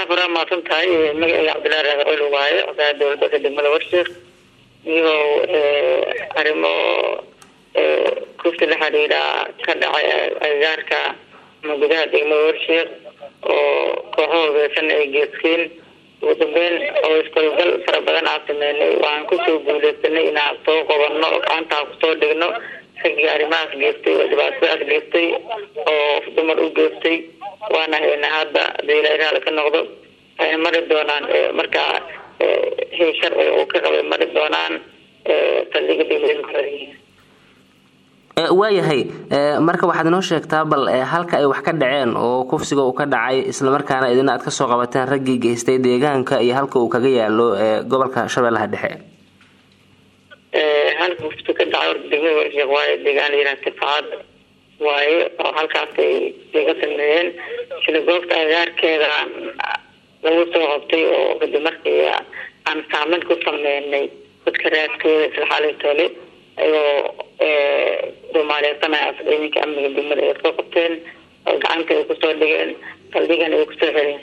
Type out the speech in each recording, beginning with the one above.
jaafar waa mahadsan tahay magaceyga cabdillahi raaqol waaye odaha dowladda degmada warshiik iyagoo arrimo kufti la xiriira ka dhacay agagaarka ama gudaha degmada warshiik oo kooxo hubeysan ay geeskeen ugu dambeyn oo iskolgal fara badan aan sameynay waan kusoo guuleysanay inaan soo qabano oo gacantaa kusoo dhigno raggii arrimahaas geestay oo dhibaatadaas geestay oo dumar u geestay waana haynaa hadda hadii ilaa raali ka noqdo waxay mari doonaan markaa hay sharciga uu ka qabay mari doonaan saldhiga degmada waayahay marka waxaad inoo sheegtaa bal halka ay wax ka dhaceen oo kufsiga uu ka dhacay islamarkaana idina aad kasoo qabateen raggii geystay deegaanka iyo halka uu kaga yaalo gobolka shabeellaha dhexe halka kufsiga ka dhacay orta degmada warshiiq waaye deegaan layiraha tifacad waaye oo halkaas ay laga sameeyeen sida goobta agaarkeeda lagu soo qabtay oo kadib markii aan saameyn ku sameynay dadka raadkooda isla xaalintole ayagoo soomaaliyeedsanaya ciidanka amniga degmada ay soo qabteen oo gacanta ay kusoo dhigeen saldhigan ay kusoo xireen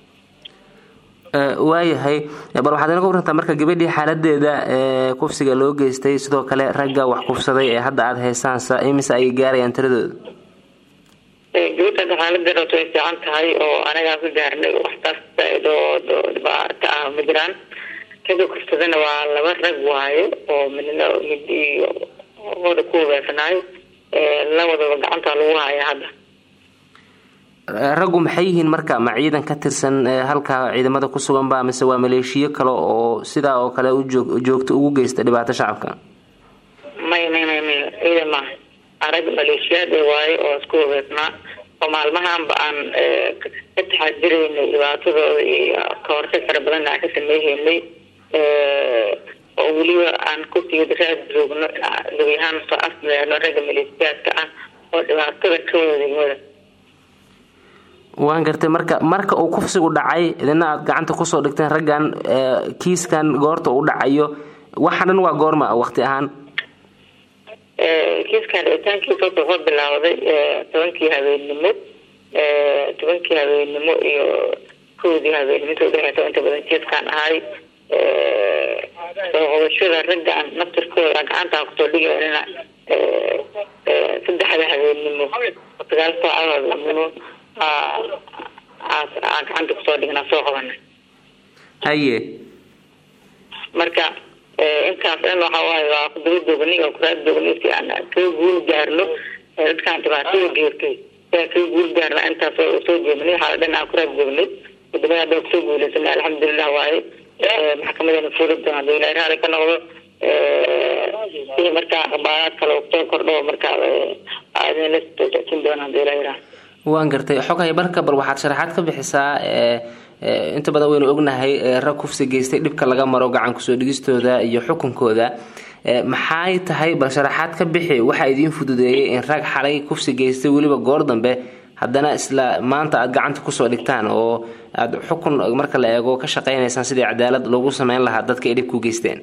waayahay bal waxaad inaga warantaa marka gabadhii xaaladeeda kufsiga loo geystay sidoo kale ragga wax kufsaday ee hadda aada haysaansa imise ayay gaarayaan tiradooda gabadha xaaladeeda way fiican tahay oo anagaa ku gaarnay waxtaas zaa-id oo dhibaato ah ma jiraan ragga kufsadana waa laba rag waaye oo midna mid iyo hooda ku hubeysanaay labadaba gacanta lagu haya hadda raggu maxay yihiin marka ma ciidan ka tirsan halka ciidamada ku sugan ba mise waa maleeshiyo kale oo sidaa oo kale ujoog joogto ugu geysta dhibaato shacabka may may may may ciidan maaha arag maleeshiyaad waaye oo isku hubeysnaa oo maalmahanba aan ka taxadiraynay dhibaatadooda iyo kahortag fara badan aan ka sameeheynay oo weliba aan kusiga raad joogno gabi ahaan soo afmeerno ragga maleeshiyaadka ah oo dhibaatada ka wada degmada waan gartay marka marka uu kufsigu dhacay idina aad gacanta kusoo dhigteen raggan kiiskan goorta uu dhacayo waxa dhan waa goorma waqti ahaan kiiskan dhicitaankiisa wuxuu ka bilaawday tobankii habeennimo tobankii habeennimo iyo kowdii habeennimo inta udhexeysa inta badan kiiskan ahay soo qabashada raggan naftirkooda gacantaa kusoo dhigayna saddexda habeennimo oo sagaal saacadood lamino gacanta kusoo dhignaa soo qabana haye marka intaas dhan waxa waaye waa kudaba doogni oo kuraad doogni si aan kaga guul gaarno dadkaan dhibaatada geertay si aan kaga guul gaarno intaas soo jeednay waxaa dhan aan kuraad joognay kudabada hadda kusoo guuleysanay alxamdulilah waaye maxkamadeena fuuli doona hadii ilaa raali ka noqdo si markaa akhbaaraad kale kusoo kordho markaa aadin la socodsiin doona hadii ilaa yiraha waan gartay xoghay marka bal waxaad sharaxaad ka bixisaa inta badan waynu ognahay rag kufsi geystay dhibka laga maro gacan kusoo dhigistooda iyo xukunkooda maxay tahay bal sharaxaad ka bixi waxaa idiin fududeeyay in rag xalay kufsi geystay weliba goor dambe haddana isla maanta aada gacanta kusoo dhigtaan oo aada xukun marka la eego ka shaqeynaysaan sidii cadaalad loogu sameyn lahaa dadka ay dhib ku geysteen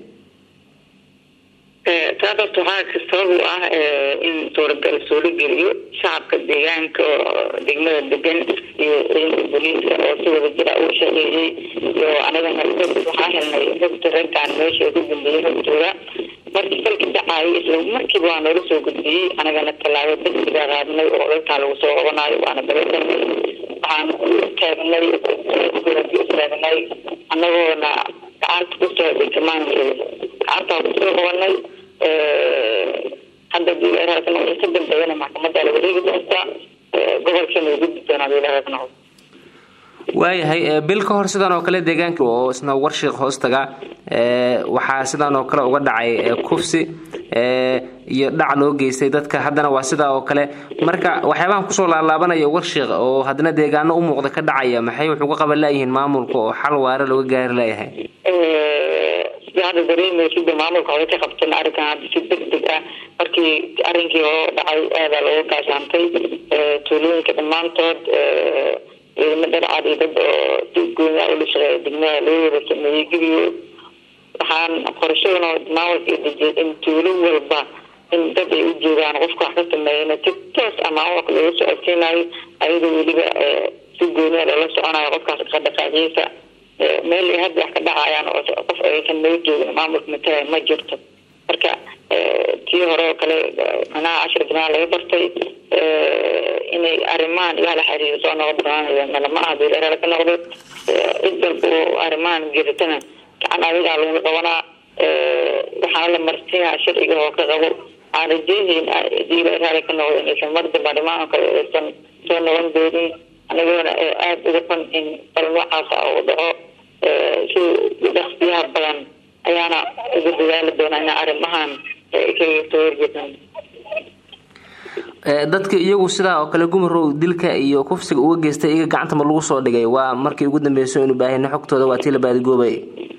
taas horta waxaa sabab u ah in suuragal suuro geliyo shacabka deegaanka oo degmada degan iyo ciidanka booliiska oo si wada jira uu shaqeeyey iyo anagana waxaa helnay rogta raggaan meesha ku dambeeyey rogtooda markii falki dhacaayay isla markiiba waa noola soo gudbiyey anagana tallaabo degdega qaadnay oo dadkaa lagu soo qabanayo waana dabasanay waxaan taagnay taagnay anagoona gacanta kusoo dhigmaan gacantaa kusoo qabanay hadda diilaaraasna ka dambeeyana maxkamadda la wareegi doontaa gobolkana gudbi doonaa diilaaraasna waayahay bil ka hor sidan oo kale deegaanka oo isna warshiiq hoostaga waxaa sidan oo kale uga dhacay kufsi iyo dhac loo geystay dadka haddana waa sidaa oo kale marka waxyaabahan kusoo laalaabanaya warshiiq oo haddana deegaano u muuqda ka dhacaya maxay wuxuu ka qaban laayihiin maamulka oo xal waare looga gaari laayahay sida hadda dareemaysid maamulka hore ka qabtan arrinkan hadda si degdeg ah markii arrinkii hore dhacay aadaa looga gaashaantay tuulooyinka dhammaantood ciidamo dharcad iyo dad oo si gooniya ula shaqeeya degmada loo wada sameeyey gebiyo waxaan qorashadan maamulka dejiyay in tuulo walba in dad ay u joogaan qofka wax ka sameeyana si toos ah maamulka looga socodsiinayo ayadoo weliba si gooniya loola soconayo qofkaas dhaqdhaqaaqiisa meel ay hadda wax ka dhacayaan oo qof aysan noo joogin maamulka matalaya ma jirto marka tii hore oo kale manaha cashir banaan laga bartay inay arrimahan ilaa la xiriiro soo noqon doonaan malama ah beelera ka noqdo cid walba oo arrimahan geritana gacan adigaa laguna qabanaa waxaana la marsiinaa sharciga oo ka qabo aan rajeehayn hadii la raali ka noqdo inaysan mar damba arrimahan kale aysan soo noqon doonin anagoona aada uga fan in bal noocaasa uu dhaco si dhaqsiyaha badan ayaana ugu dadaali doonaa ina arrimahan kaga soo horjeedaan dadka iyagu sidaa oo kale gumarow dilka iyo kufsiga uga geystay iyaga gacanta ma lagu soo dhigay waa markii ugu dambeyso inu baahina xogtooda waa tii la baadigoobay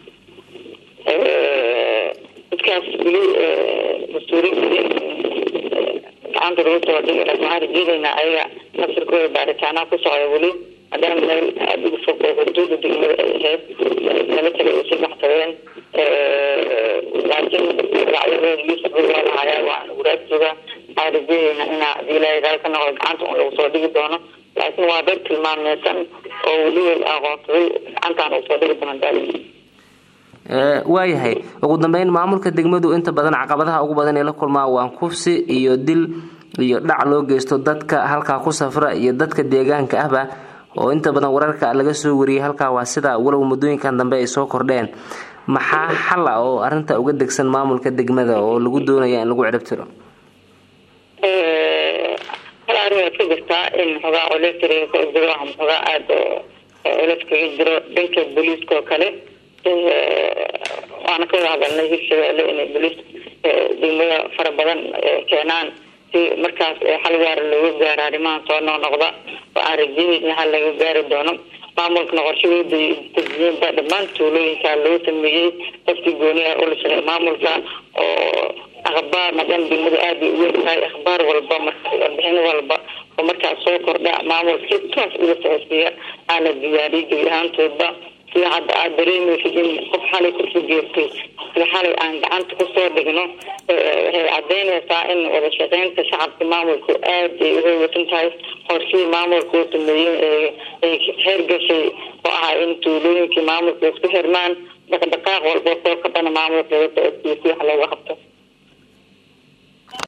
dadkaas weli mas-uuliin gacanta lagu soo dhigay waxaan rajeedaynaa ayaga nasirkooda baaritaanaha ku socda weli maadaama meel aada ugu fog oo xuduuda degmada ay ahayd nala tagay ay sii baxsadeen laakiin magacyadooda yuusuf waa lahayaa waan waraag jooga waxaan rajeedaynaa inaa hadii ilaahay raali ka noqdo gacanta un lagu soo dhigi doono laakiin waa dad tilmaameysan oo weliba la aqoonsaday gacantaan lagu soo dhigi doono daali waayahay ugu dambeyn maamulka degmadu inta badan caqabadaha ugu badan ee la kulmaa waa kufsi iyo dil iyo dhac loo geysto dadka halkaa ku safra iyo dadka deegaanka ahba oo inta badan wararka laga soo wariyay halkaa waa sida walow muddooyinkan dambe ay soo kordheen maxaa xal ah oo arinta uga degsan maamulka degmada oo lagu doonaya in lagu ciribtiro hal arrin waad ka jirtaa in xogaa oleftriga ka jiro ama xogaa aada olef kaga jiro dhanka booliiska oo kale waana ka wada hadalnay hirshabeelle inay boliis degmada fara badan keenaan si markaas xal gaara looga gaaro arrimahan soo noqnoqda oo aan rajeynayna hal laga gaari doono maamulkana qorshahooda dejiyeenba dhammaan tuulooyinka loo sameeyey qofkii gooniya ula shaqey maamulka oo akhbaar maadaama degmada aada ay uweyn tahay akhbaar walba warbixin walba oo markaas soo kordha maamulka si toos uga socodsiiya aana diyaariyay gebi ahaantoodba sida hadda aada dareemaysid in qof xalay kursi geertay sida xalay aan gacanta kusoo dhigno waxay cadaynaysaa in wada shaqeynta shacabka maamulku aada ay uhaweysan tahay qorshihii maamulka uu sameeyey ay heer gashay oo ahaa in tuulooyinkii maamulka isku xirmaan dhaqdhaqaaq walba soo kabana maamulka laga socodsiiyo si wax looga qabto